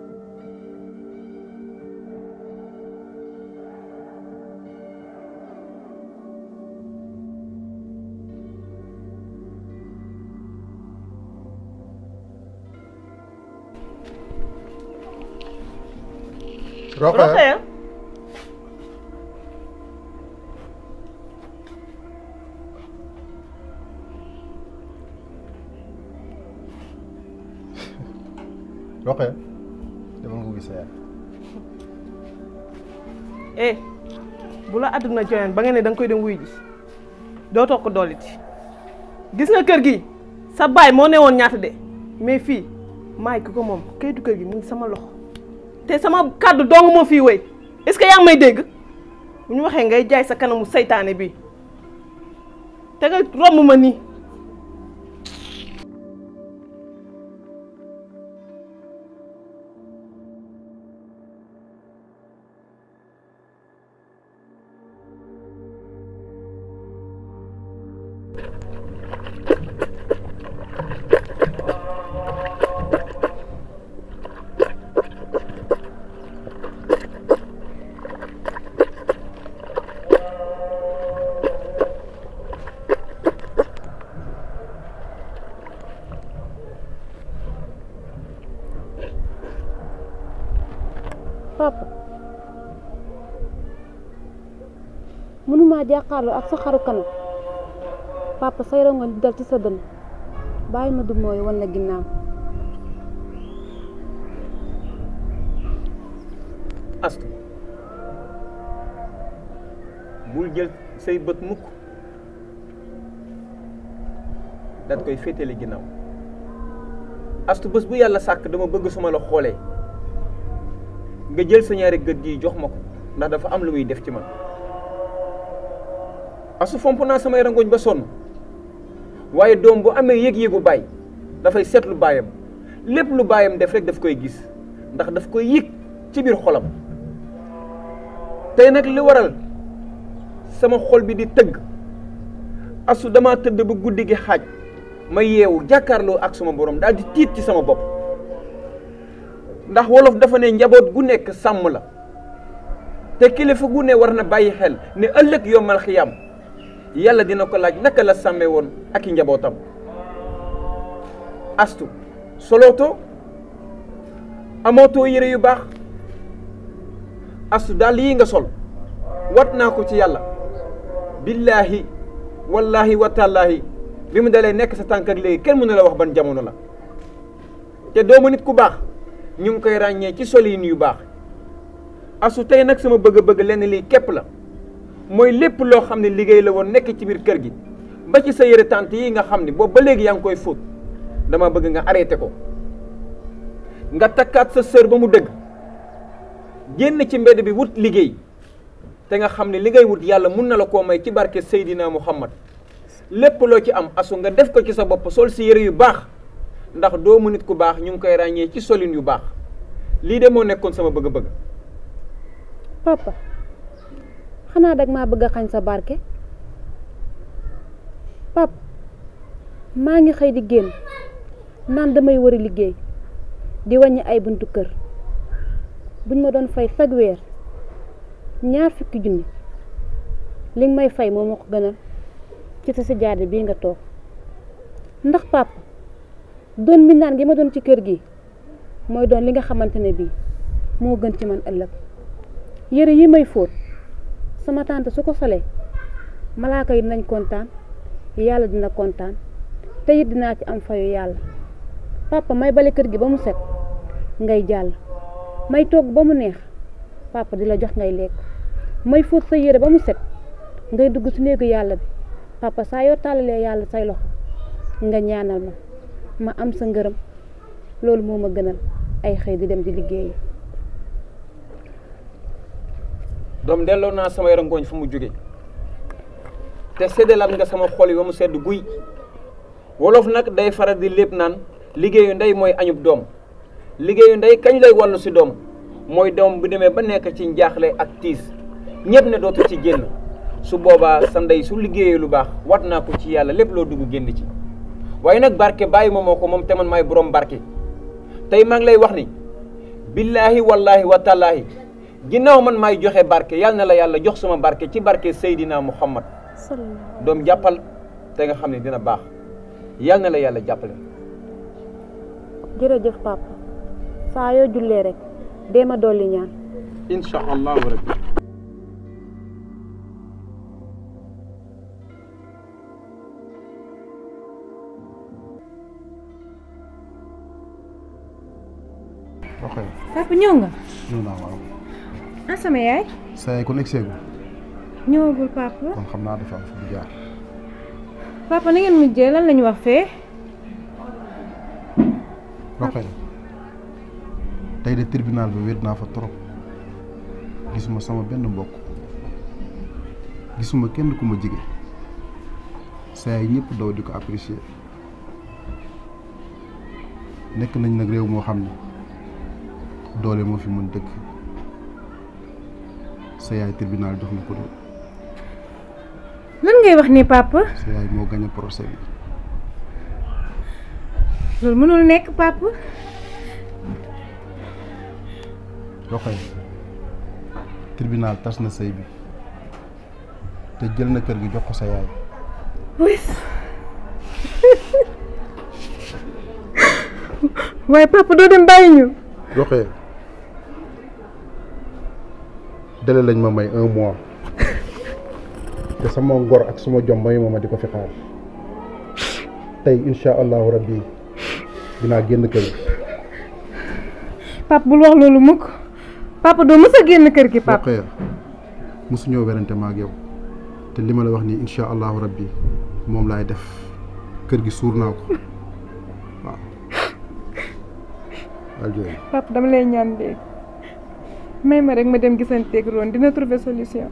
[SPEAKER 3] Rokhaya
[SPEAKER 9] Rokhaya
[SPEAKER 3] Rokhaya dama nga gis sa yaay
[SPEAKER 9] eh bu la àdduna joxeen ba nga ne da nga koy dem wuy ji dootoo ko dooliti gis nga kër gi sa baay moo ne woon ñaata de mais fii maay ki ko moom kayitu kër gi mu ngi sama loxo te sama kàddu dong moo fii wéy est-ce que yaa ngi may dégg bu ñu waxee ngay jaay sa kanamu saytaane bi te nga romb ma nii
[SPEAKER 11] papa mënuma jàkkaarloo ak sa xaru kanam papa say rongoñ di dal ci sa dënn bàyyi ma du mooy wan la ginnaaw
[SPEAKER 4] astu bul jël say bët mukk daat koy féetale ginnaaw astu bés bu yàlla sàkk dama bëgg suma la xoolee nga jël sa ñaari gët yi jox ma ko ndax dafa am lu muy def ci man astu fomp naa samay rangoñ ba sonn waaye doom bu amee yëg-yëgu baay dafay seetlu baayam lépp lu baayam def rek daf koy gis ndax daf koy yëg ci biir xolam tey nag li waral sama xol bi di tëgg asu dama tëdd ba guddi gi xaaj ma yeewu jàkkaarloo ak sama borom daal di tiit ci sama bopp ndax wolof dafa ne njaboot gu nekk sàmm la te kilifa gu ne war na bàyyi xel ne ëllëg yombal xiyam yàlla dina ko laaj naka la sàmmee woon ak i njabootam astu solootoo amootoo yére yu baax astu daal yii nga sol wat naa ko ci yàlla billaahi wallaahi watallaahi bi mu dalee nekk sa tànk ak léegi kenn mënu la wax ban jamono la te doomu nit ku baax ñu ngi koy ràññee ci solin yu baax asu tey nag sama bëgg-bëgg lenn lii képp la mooy lépp loo xam ne liggéey la woon nekk ci biir kër gi ba ci sa yëre tànt yi nga xam ne boobu ba léegi yaa ngi koy fóot dama bëgg nga arrêté ko nga takkaat sa sër ba mu dëgg génn ci mbedd bi wut liggéey te nga xam ne li ngay wut yàlla mun na la koo may ci barke Seydina Muhammad lépp loo ci am asu nga def ko ci sa bopp sol si yére yu baax ndax doomu nit ku baax ñu ngi koy ràññee ci solin yu baax lii de moo nekkoon sama bëgg-bëgg
[SPEAKER 11] papa xanaa dag maa bëgg a xañ sa barke papa maa ngi xëy di génn naan damay wari liggéey di wàññi ay buntu kër buñ ma doon fay fag weer ñaar fukki junni li nga may fay moo ma ko gënal ci sa sijaade bii nga toog ndax papa doon mbindaan gi ma doon ci kër gi mooy doon li nga xamante ne bii moo gën ci man ëllëg yére yi may fóot sama tante su ko solee malaaka yi dinañ kontaan yàlla dina kontaan te it dinaa ci am fayu yàlla papa may bale kër gi ba mu set ngay jàll may togg ba mu neex papa di la jox ngay lekk may fóot sa yére ba mu set ngay dugg ci néegu yàlla bi papa saa yoo tàllalee yàlla say loxo nga ñaanal ma ma am sa ngërëm loolu moo ma gënal ay xëy di dem di liggéeyi
[SPEAKER 4] doom delloo naa samay rangooñ fu mu jóge te séddalaat nga sama xol yi ba mu sedd guy wolof nag day faral di lépp naan liggéeyu ndey mooy añub doom liggéeyu ndey kañ lay wàllu si doom mooy doom bu demee ba nekk ci njaaxle ak tiis ñëpp ne dootu ci génn su boobaa sa ndey su liggéeyee lu baax wat naa ko ci yàlla lépp loo dugg génn ci waaye nag barke bàyyi ma moo ko moom te man maay borom barke tey maa ngi lay wax ni billaahi wallaahi wa taalaahi ginnaaw man maay joxe barke yàlla na la yàlla jox sama barke ci barke Seydina Muhammad doom jàppal te nga xam ne dina baax yàlla na la yàlla jàppale
[SPEAKER 11] jërëjëf papa saa yoo jullee rek dee ma dolli ñaan
[SPEAKER 4] incha allahu rabbi
[SPEAKER 3] ok
[SPEAKER 5] papa ñëw nga
[SPEAKER 3] ñëw naa waaw
[SPEAKER 5] ah sama yaay
[SPEAKER 3] sa yaay kon egg seegu
[SPEAKER 5] ñëwagul papa
[SPEAKER 3] kon xam naa dafa am fu mu jaar
[SPEAKER 5] papa na ngeen mujjee lan lañu wax fee
[SPEAKER 3] Rokhaya tey de tribunal bi wéet naa fa trop gisuma sama benn mbokk gisuma kenn ku ma jige saa yi ñëpp daw di ko apprécier nekk nañ nag réew moo xam ne doole moo fi mën dëkk sa yaay tribunal jox na ko de
[SPEAKER 5] lan ngay wax ni papa
[SPEAKER 3] sa yaay moo gañ a procès bi
[SPEAKER 5] loolu mënul nekk papa
[SPEAKER 3] Rokhaya tribunal tas na sëy bi te jël na kër gi jox ko sa yaay
[SPEAKER 5] waaye papa doo dem bàyyi ñu
[SPEAKER 3] Rokhaya délai lañ ma may un mois te sama ngor ak suma jom mayu ma di ko fi xaar tey incha allahu rabbi dinaa génn kër gi
[SPEAKER 5] papa bul wax loolu mukk papa doo mës a génn kër gi papa
[SPEAKER 3] Rokhaya mosuñoo werante ma ak yow te li ma la wax nii incha allahu rabbi moom laay def kër gi suur naa ko waaw waaw jooy
[SPEAKER 5] papa dama lay ñaan léegi may ma rek ma dem gisanteeg roon dina trouver solution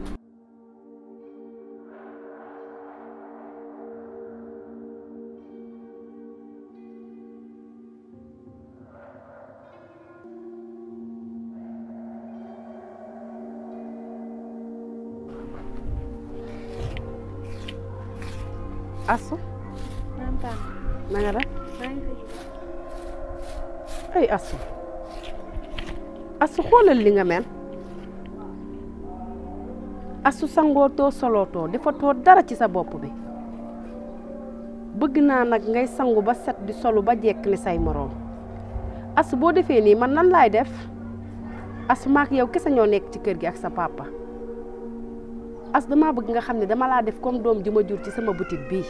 [SPEAKER 8] asu na nga def ay asu asu xoolal li nga mel asu sangootoo solootoo defatoo dara ci sa bopp bi bëgg naa nag ngay sangu ba set di solu ba jekk ni say moroom asu boo defee nii man nan laay def asu maak yow kese ñoo nekk ci kër gi ak sa papa as dama bëgg nga xam ne dama laa def comme doom ji ma jur ci sama boutique bii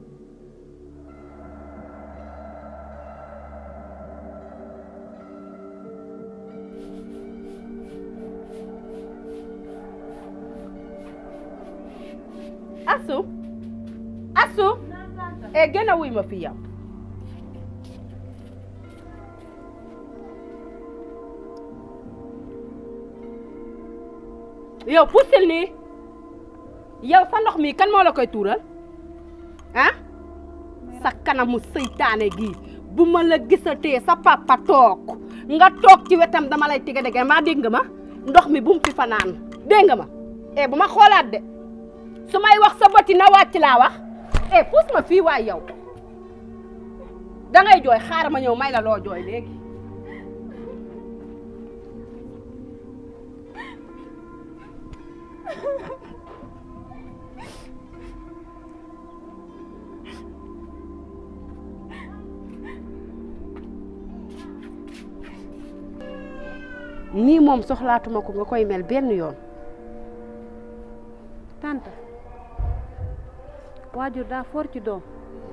[SPEAKER 8] asu asu e gën a wuy ma fi yow yow pussil nii yow sa ndox mi kan moo la koy tuural ah sa kanamu seytaane gi bu ma la gisatee sa papa toog nga toog ci wetam dama lay tiga dege maa dégg nga ma ndox mi bu mu fi fanaan dégg nga ma eh bu ma xoolaat de su may wax sa bëti na wàcc laa wax eh puus ma fii waay yow dangay jooy xaaral ma ñëw may la loo jooy léegi nii moom soxlaatuma ko nga koy mel benn yoon
[SPEAKER 11] tante waajur daa foor ci doom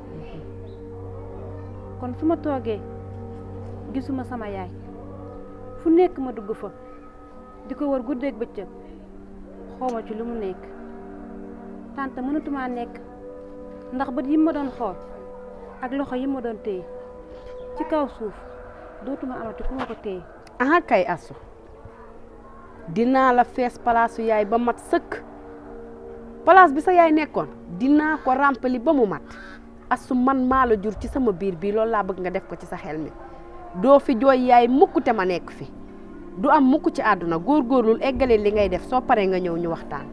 [SPEAKER 11] kon su ma toogee gisuma sama yaay fu nekk ma dugg fa di ko wër guddeeg bëccëg xawma ci lu mu nekk tante mënatumaa nekk ndax bët yi ma doon xool ak loxo yi ma doon téye ci kaw suuf dootuma amati ku ma ko téye
[SPEAKER 8] aha kay asu dinaa la fees palaasu yaay ba mat sëkk palaas bi sa yaay nekkoon dinaa ko ràmpali ba mu mat asu man maa la jur ci sama biir bii loolu laa bëgg nga def ko ci sa xel mi doo fi jooy yaay mukk te ma nekk fi du am mukk ci àdduna góorgóorlul eggale li ngay def soo paree nga ñëw ñu waxtaan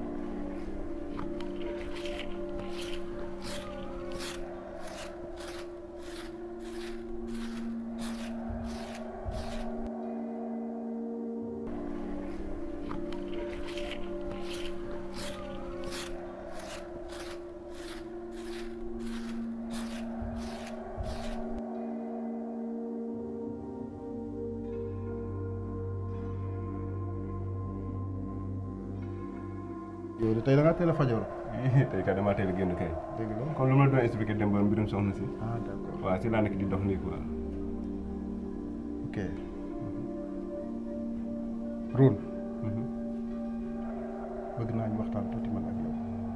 [SPEAKER 3] yow de tey da ngaa teel a fajoo
[SPEAKER 12] tey kat damaa teel a génn kay.
[SPEAKER 3] dëgg la
[SPEAKER 12] comme lu ma la doon expliqué démb mbirum soxna si.
[SPEAKER 3] ah d'accord
[SPEAKER 12] waaw si laa nekk di dox nii quoi.
[SPEAKER 3] ok Roul bëgg naa ñu waxtaan tuuti man ak yow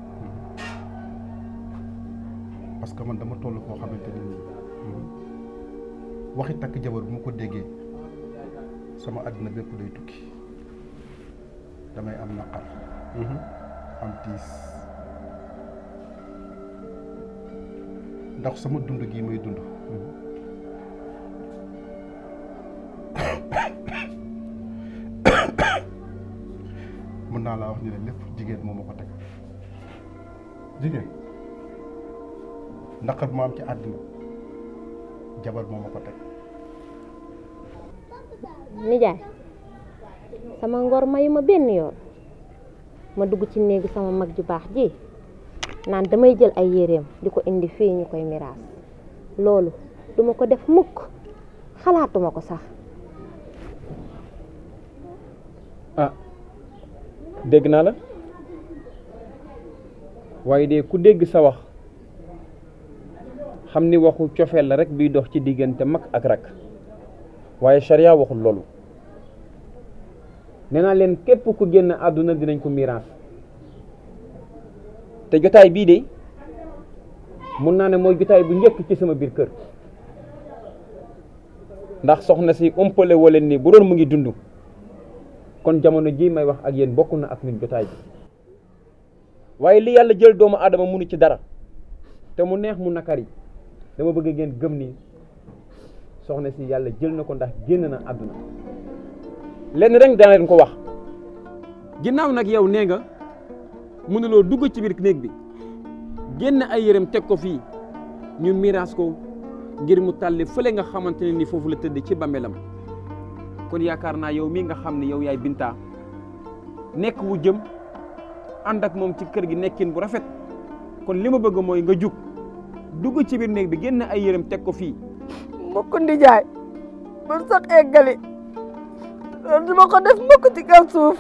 [SPEAKER 3] parce que man dama toll koo xamante ni nii waxi takk jabar bu ma ko déggee sama àddina bépp day tukki damay am naqar am tiis ndax sama dund gii may dund mën naa laa wax ni la lépp jigéen moo ma ko teg jigéen naqar bu ma am ci àddina jabar moo ma ko teg
[SPEAKER 13] nijaay sama ngor mayu ma benn yoon ma dugg ci néegi sama mag ju baax ji naan damay jël ay yéreem di ko indi fii ñu koy miraas loolu duma ko def mukk xalaatuma ko sax
[SPEAKER 4] ah dégg naa la waaye de ku dégg sa wax xam ni waxu cofeel la rek biy dox ci diggante mag ak rak waaye charia waxul loolu nee naa leen képp ku génn àdduna dinañ ko miraas te jotaay bii de mun naa ne mooy jotaay bu njëkk ci sama biir kër ndax soxna si umpale wala ni bu doon mu ngi dund kon jamono ji may wax ak yéen bokk na ak ñun jotaay bi waaye li yàlla jël doomu aadama munu ci dara te mu neex mu nakari dama bëgg ngeen gëm ni soxna si yàlla jël na ko ndax génn na àdduna lenn rek dana leen ko wax ginnaaw nag yow nee nga mënuloo dugg ci biir néeg bi génn ay yërëm teg ko fii ñu miraas ko ngir mu tàlli fële nga xamante ne ni foofu la tëdd ci bàmmeelam kon yaakaar naa yow mii nga xam ne yow yaay Binta nekk wu jëm ànd ak moom ci kër gi nekkin bu rafet kon li ma bëgg mooy nga jug dugg ci biir néeg bi génn ay yërëm teg ko fii
[SPEAKER 14] mukk ndijaay ba sax eggali loolu duma ko def mukk ci kaw suuf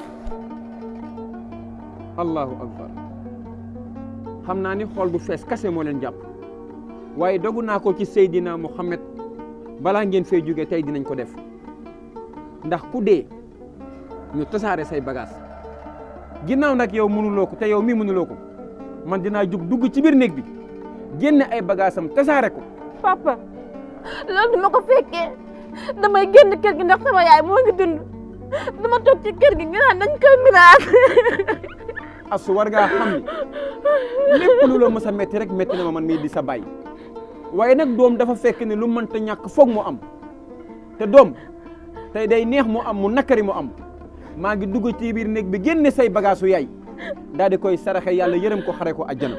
[SPEAKER 4] allahu akbar xam naa ni xool bu fees kase moo leen jàpp waaye dogu naa ko ci Seydina Muhammad balaa ngeen fay jóge tey dinañ ko def ndax ku dee ñu tasaare say bagage ginnaaw nag yow mënuloo ko te yow mii mënuloo ko man dinaa jug dugg ci biir néeg bi génne ay bagage am tasaare ko
[SPEAKER 10] papa loolu duma ko fekkee damay génn kër gi ndax sama yaay moo ngi dund dama toog ci kër gi nga naan dañ koy miraas
[SPEAKER 4] asu war ngaa xam ni lépp lu la mës a metti rek metti na ma man mii di sa bàyyi waaye nag doom dafa fekk ne lu mënta ñàkk foog mu am te doom tey day neex mu am mu nakari mu am maa ngi dugg ci biir néeg bi génne say bagaasu yaay daal di koy saraxe yàlla yërëm ko xare ko àjjana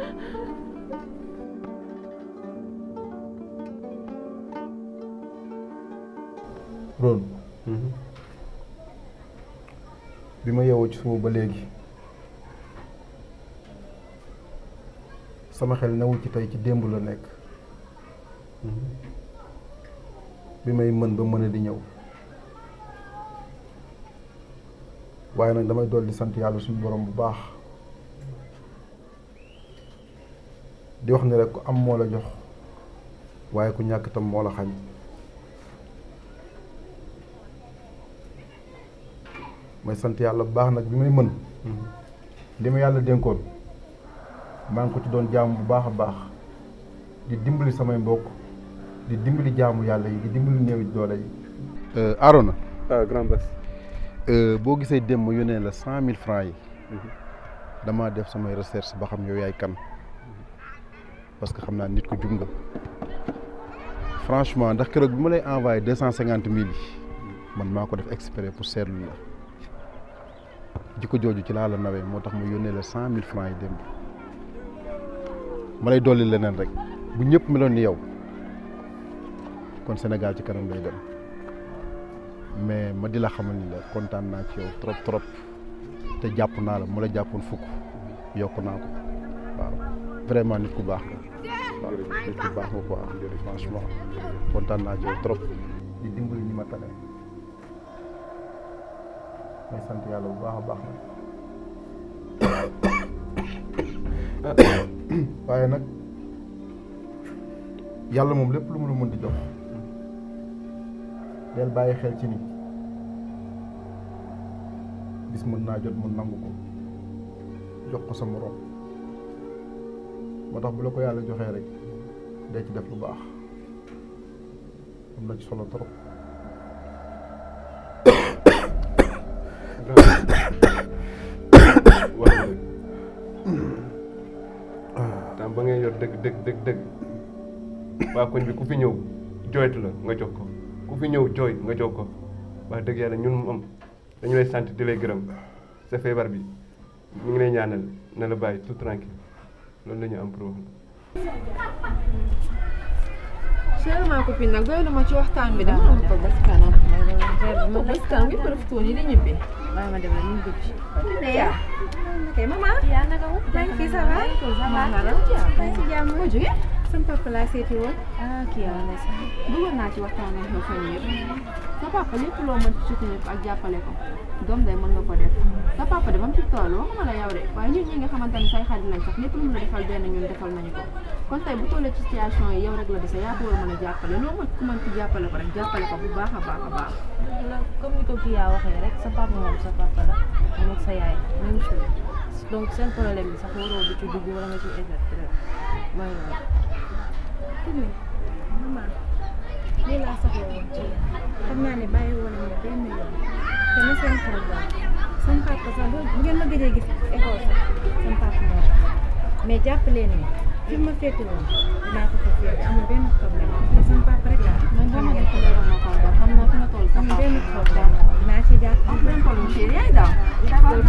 [SPEAKER 3] Ron bi ma yeewoo ci suba ba léegi sama xel newul ci tey ci démb la nekk bi may mën ba mën a di ñëw waaye nag damay dolli sant yàlla suñu borom bu baax di wax ni rek ku am moo la jox waaye ku ñàkk tam moo la xañ may sant yàlla bu baax nag bi may mën li ma yàlla dénkoon maa ngi ko ci doon jaamu bu baax a baax di dimbali samay mbokk di dimbali jaamu yàlla yi di dimbali néew doole yi. Arona.
[SPEAKER 12] ah grand bas.
[SPEAKER 3] boo gisee démb ma yónnee la cent mille francs yi damaa def samay recherche ba xam yow yaay kan parce que xam naa nit ku jub nga franchement ndax keroog bi ma lay envoyé deux cent cinquante mille yi man maa ko def exprès pour seetlu la jikko jooju ci laa la nawee moo tax ma yónnee la cent mille francs yi démb ma lay dolli leneen rek bu ñëpp meloon ni yow kon Sénégal ci kanam lay dem mais ma di la xamal ni la kontaan naa ci yow trop trop te jàpp naa la mu la jàppoon fukk yokk naa ko waaw vraiment nit ku baax nga waaw nit ku baax nga quoi franchement kontaan naa ci yow trop di dimbali ñi ma tane may sant yàlla bu baax a baax nag waaye nag yàlla moom lépp lu mu la mën di jox del bàyyi xel ci ni bis mën naa jot mu nangu ko jox ko sa moroom moo tax bu la ko yàlla joxee rek day ci def lu baax am na ci solo trop
[SPEAKER 12] wax dëgg tam ba ngay yor dëgg dëgg dëgg dëgg waa koñ bi ku fi ñëw jooytu la nga jox ko ku fi ñëw jooy nga jox ko wax dëgg yàlla ñun moom dañu lay sant di lay gërëm sa feebar bi ñu ngi lay ñaanal na la bàyyi tout tranquille loolu la ñu am pour wax
[SPEAKER 5] chérie ma copine nag doylu ma ci waxtaan bi dama am ko bés kanam ko bés kanam ngi profité ni di ñibbi
[SPEAKER 6] waaye ma dem la ñu dugg ci
[SPEAKER 5] yaa kay maman
[SPEAKER 6] yaa naka wu
[SPEAKER 5] maa ngi fi ça va
[SPEAKER 6] ça va
[SPEAKER 5] maa ngi ci jàmm moo jóge
[SPEAKER 6] sama papa laa seeti woon
[SPEAKER 5] ah kii yaa ne sax bëggoon naa ci waxtaan ak yow fan yëpp sa papa lépp loo mën ci soutenir ko ak jàppale ko doom day mën nga ko def sa papa de ba mu ci toll waxuma la yow de waaye ñun ñi nga xamante ne say xarit lañ sax lépp lu mu la defal benn ñun defal nañu ko kon tey bu tollee ci situation yi yow rek la dese yaa ko war a mën a jàppale loo mën ku mën ci jàppale ko rek jàppale ko bu baax a baax a baax
[SPEAKER 6] la comme ni ko kii yaa waxee rek sa papa moom sa papa la moom ak sa yaay même chose donc seen problème bi sax waroo di ci dugg wala nga ci exercer rek mooy loolu
[SPEAKER 5] Kine maman lii laa soxla woon ci xam naa ne bàyyi woon nañu benn yoon te na seen xel daal seen papa sax bu bu ngeen ma gëjee gis école sax seen papa moo tax mais jàpp leen ni fi ma féete woon dinaa ko fa féete amul benn problème te seen papa rek laa man boo ma defalee woon ma kon xam naa fi nga toll amul benn problème dinaa ci jàpp amul benn problème chérie yaay daw d'accord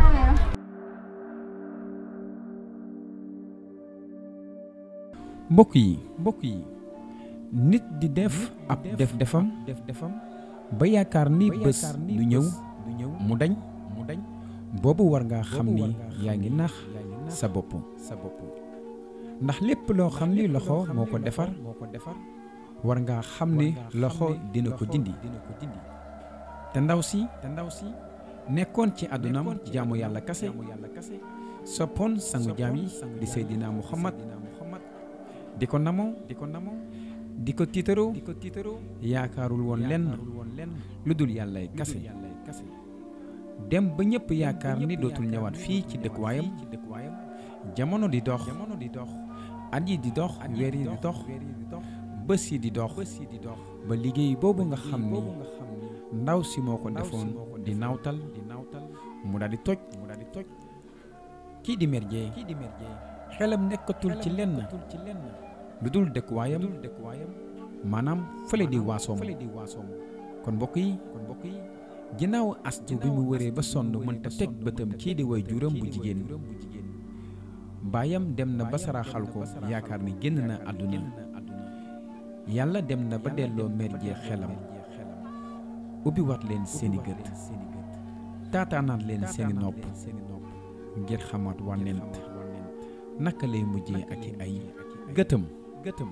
[SPEAKER 1] mbokk yi mbokk yi nit di def ab def defam def defam ba yaakaar ni bés du ñëw mu dañ mu dañ boobu war ngaa xam ni yaa ngi nax sa bopp sa bopp ndax lépp loo xam ni loxo moo ko defar war ngaa xam ni loxo dina ko dindi te ndaw si te ndaw si nekkoon ci àddunam jaamu yàlla kase soppoon sangu jaam yi di Seydina Muhammad di ko namoo di ko namoo di ko tiitaroo di ko tiitaroo yaakaarul woon lenn lu dul yàllay kase dem ba ñëpp yaakaar ni dootul ñëwaat fii ci dëkkuwaayam jamono di dox at yi di dox weer yi di dox bés yi di dox ba liggéey boobu nga xam ni ndaw si moo ko defoon di nawtal mu daal di toj kii di Mère Dieye xelam nekkatul ci lenn lu dul dëkkuwaayam maanaam fële di waasoom kon mbokk yi ginnaaw astu bi mu wëree ba sonn mënta teg bëtam kii di way juram bu jigéen baayam dem na ba saraxal ko yaakaar ni génn na àdduna yàlla dem na ba delloo Mère Dieye xelam ubbi wat leen seeni gët taataanaat leen seeni nopp ngir xamaat wànnent naka lay mujjee ak i ay gëtëm gëtëm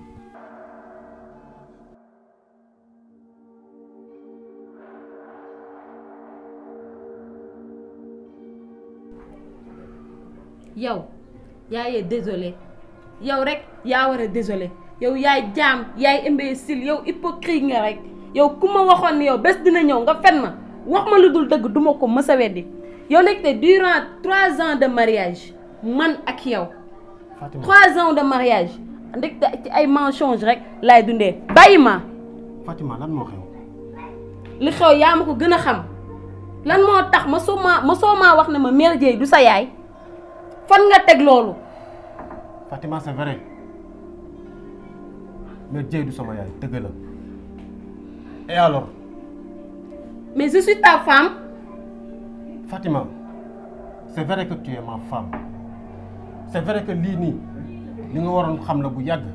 [SPEAKER 15] yow yaayee désolé yow rek yaa war a désolé yow yaay jaam yaay imbécile yow hypocrite nga rek yow ku ma waxoon ni yow bés dina ñëw nga fen ma wax ma lu dul dëgg duma ko mës a weddi yow nag te durant trois ans de mariage man ak yow trois ans de mariage ndekte ci ay mensonge rek laay dundee bàyyi ma
[SPEAKER 7] Fatima lan moo xew
[SPEAKER 15] li xew yaa ma ko gën a xam lan moo tax ma soo maa ma soo maa wax ne ma Mère Dieye du sa yaay fan nga teg loolu
[SPEAKER 7] Fatima c'est vrai Mère Dieye du sama yaay dëgg la et alors
[SPEAKER 15] mais je suis ta femme
[SPEAKER 7] Fatima c'est vrai que tu es ma femme c'est vrai que lii nii li nga waroon xam la bu yàgg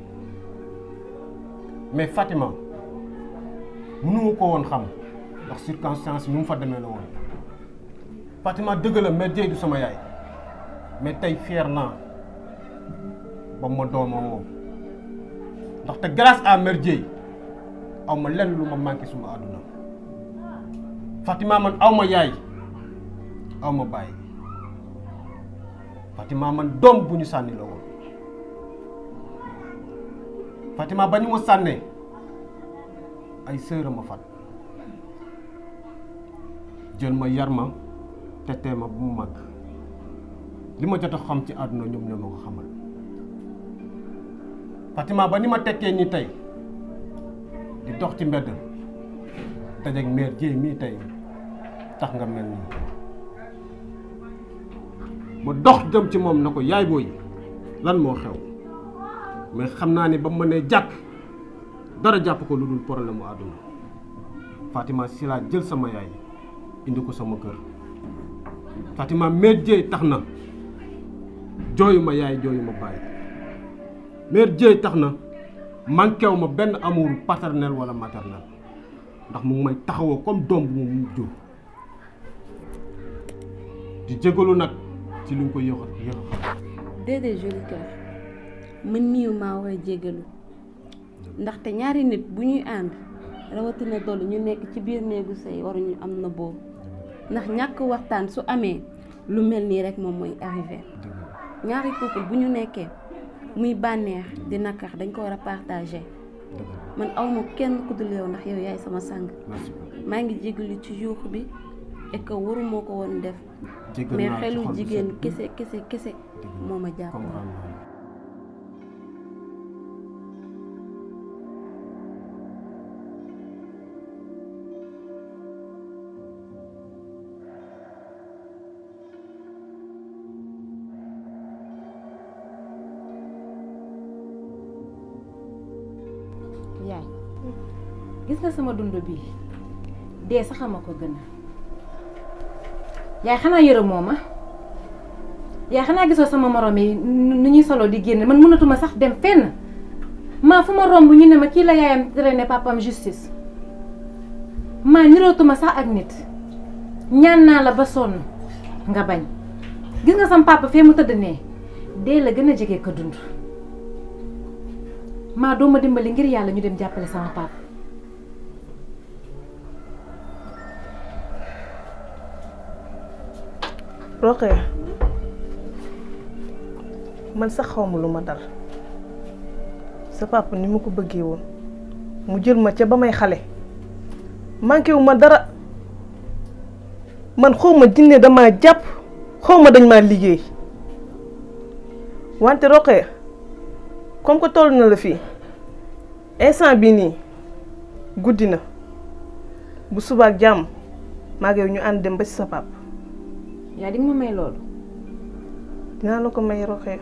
[SPEAKER 7] mais Fatima mënuma ko woon xam ndax circonstance yi nu mu fa demee la woon Fatima dëgg la Mère Dieye du sama yaay mais tey fier naa ba ma doomoo moom ndaxte grâce à Mère Dieye aw ma lenn lu ma manqué suma àdduna Fatima man aw ma yaay aw ma bàyyi Fatima man doom bu ñu sànni la woon Fatima ba ñu ma sànnee ay sœur ma fat jël ma yar ma tetee ma bu mu mag li ma jot a xam ci àdduna ñoom ñoo ma ko xamal Fatima ba ni ma tekkee nii tey di dox ci mbedd dajeeg Mère Dieye mii tey tax nga mel nii ma dox jëm ci moom na ko yaay booy lan moo xew mais xam naa ni ba ma nee jàkk dara jàpp ko lu dul problème mu àdduna Fatima si laa jël sama yaay indi ko sama kër Fatima Mère Dieye tax na jooyu ma yaay jooyu ma bàyyi Mère Dieye tax na manquéw ma benn amour paternel wala maternel ndax mu ngi may taxawoo comme doom bu mu jur di jégalu nag ci li nga ko yéex a yéex a xam
[SPEAKER 15] déedéet joli cœur man miiw maa war a jéggalu ndaxte ñaari nit bu ñuy ànd rawatina dolli ñu nekk ci biir néegu sëy waruñu am na boobu ndax ñàkk waxtaan su amee lu mel nii rek moom mooy arrivé ñaari couple bu ñu nekkee muy bànneex di nakar dañ ko war a partager man awma kenn ku dul yow ndax yow yaay sama sang maa ngi jégalu ci yuux bi et que waru moo ko woon def
[SPEAKER 7] Jégal
[SPEAKER 15] mais
[SPEAKER 7] naa ci
[SPEAKER 15] xelu
[SPEAKER 7] xol bu
[SPEAKER 15] jigéen
[SPEAKER 7] sedd.
[SPEAKER 15] kese kese kese moo ma jàpp
[SPEAKER 11] yaay gis nga sama dund bii dee sax ma ko gën a yaay xanaa yërëmoo ma yaay xanaa gisoo sama morom yi nu ñuy solo di génn man mënatuma sax dem fenn maa fu ma romb ñu ne ma kii la yaayam traîné papam justice maa nirootuma sax ak nit ñaan naa la ba sonn nga bañ gis nga sama papa fee mu tëdd nee dee la gën a jege ko dund maa doo ma dimbali ngir yàlla ñu dem jàppale sama papa
[SPEAKER 9] Roqee man sax xawma lu ma dal sa papa ni mu ko bëggee woon mu jël ma ca ba may xale manqué wu ma dara man xawma jinne dama jàpp xawma dañ maa liggéey wante Roqee comme que toll na la fii instant bi nii guddi na bu subaak jàmm maa ngi yow ñu ànd dem ba ci sa papa
[SPEAKER 11] yaa di nga ma may loolu
[SPEAKER 9] dinaa la ko may roxee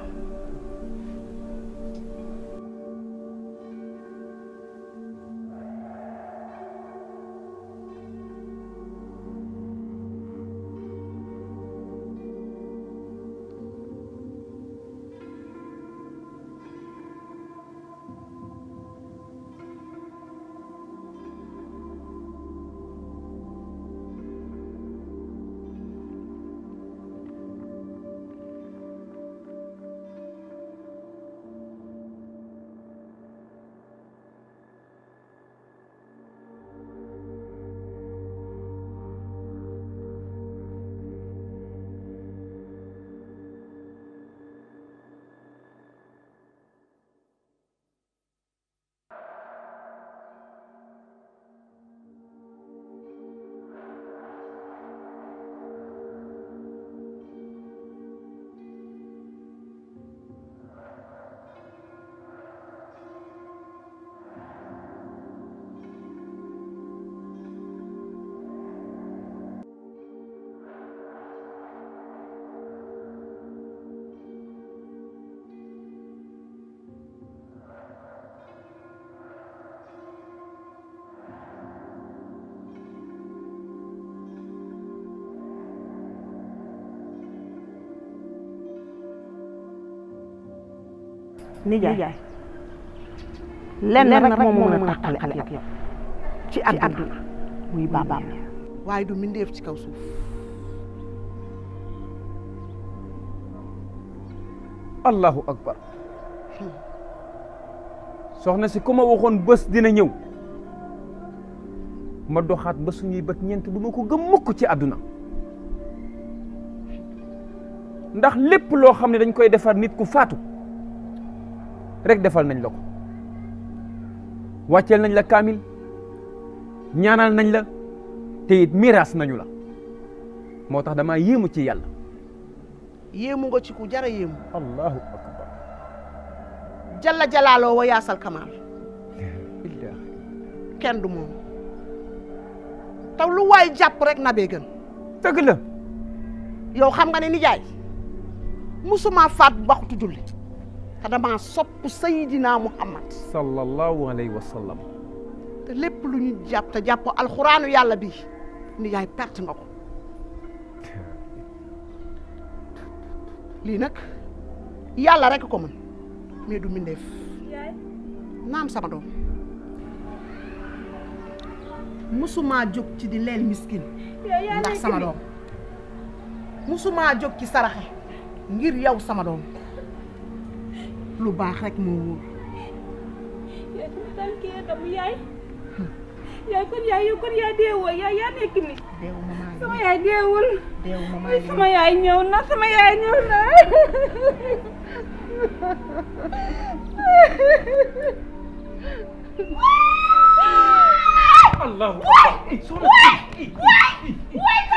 [SPEAKER 8] nijaay lenn rek moom moo mën a tàqale ak yow ci àdduna muy baabaam
[SPEAKER 16] waaye du mbindeef ci kaw suuf
[SPEAKER 4] allahu akbar soxna si ku ma waxoon bés dina ñëw ma doxaat ba suñuy bët ñeent du ma ko gëm mukk ci àdduna ndax lépp loo xam ne dañ koy defar nit ku faatu rek defal nañ la ko wàcceel nañ la kaamil ñaanal nañ la te it miraas nañu la moo tax damaa yéemu ci yàlla
[SPEAKER 16] yéemu nga ci ku jara yéemu
[SPEAKER 4] allahu akbar
[SPEAKER 16] jalla jalaaloo wa yaasal kamaal kenn du moom taw lu waay jàpp rek nabee gën
[SPEAKER 4] dëgg la
[SPEAKER 16] yow xam nga ne nijaay musuma faat waxtu julli te dama sopp sayidina muhammad
[SPEAKER 4] sallallahu alayhi wa sallam
[SPEAKER 16] te lépp lu ñu jàpp te jàpp alxuraanu yàlla bi nijaay perte nga ko lii nag yàlla rek ko mën mais du mbindeef naam sama doom musuma jóg ci di leel miskin ndax sama doom musuma jóg ci saraxe ngir yow sama doom lu baax rek moo wóor
[SPEAKER 5] yaay sama tànk yi dam yaay yaay kon yaay yow kon yaay deewoo yaay yaa nekk ni sama yaay deewul Ay, sama yaay ñëw na sama yaay ñëw na
[SPEAKER 4] allahu
[SPEAKER 5] waay waay waay